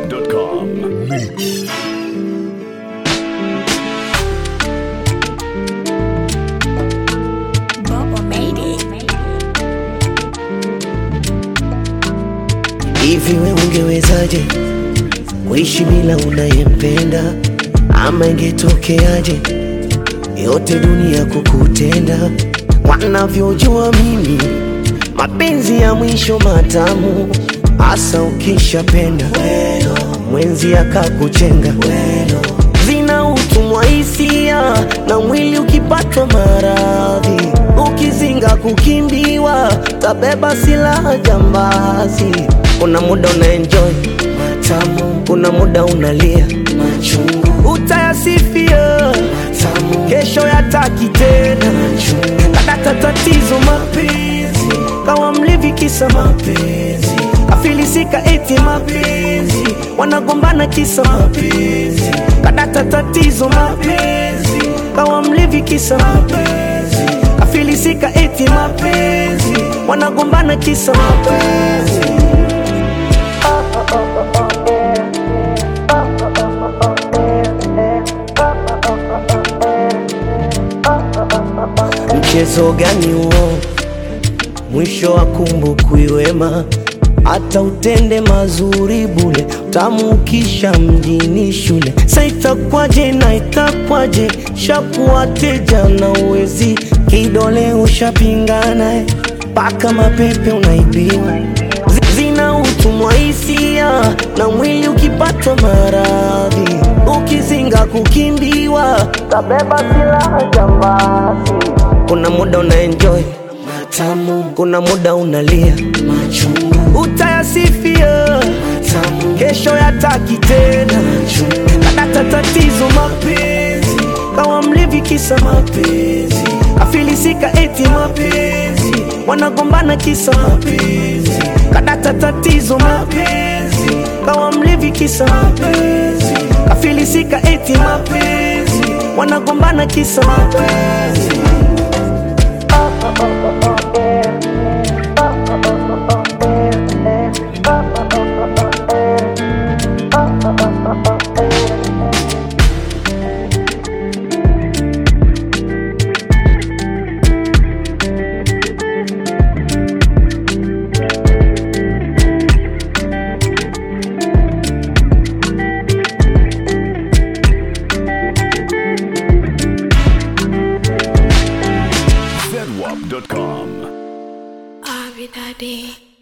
zedwap.com. Bubba made it. Hivi we ungewezaje kuishi bila unayempenda, ama ingetokeaje yote dunia kukutenda? Wanavyojua mimi mapenzi ya mwisho matamu, hasa ukishapenda mwenzi akakuchenga zina utumwa hisia na mwili ukipatwa maradhi, ukizinga kukimbiwa, tabeba silaha jambazi. Kuna muda una enjoy matamu, kuna muda unalia machungu, utayasifia matamu, kesho yataki tena kadata tatizo mapenzi, kawa mlevi kisa mapenzi, kafilisika eti mapenzi, wanagombana kisa mapenzi, kadata tatizo mapenzi, kawa mlevi kisa mapenzi, kafilisika eti mapenzi, wanagombana kisa mapenzi. Mchezo gani huo? Mwisho wa kumbukwi wema, hata utende mazuri bule, tamu ukisha mjini shule. Sa itakwaje na itakwaje, shakuwateja na uwezi kidole ushapingana, eh, mpaka mapepe unaibiwa Zi- zina utumwa hisia na mwili ukipatwa maradhi, ukizinga kukimbiwa, tabeba silaha jambazi. Kuna muda una enjoy matamu, kuna muda unalia machungu, utayasifia matamu, kesho yataki tena machungu, kadata tatizo mapenzi, kawa mlevi kisa mapenzi, afilisika eti mapenzi, wanagombana kisa mapenzi, kadata tatizo mapenzi, kawa mlevi kisa mapenzi, afilisika eti mapenzi, wanagombana kisa mapenzi. zedwap.com. Abi Daddy.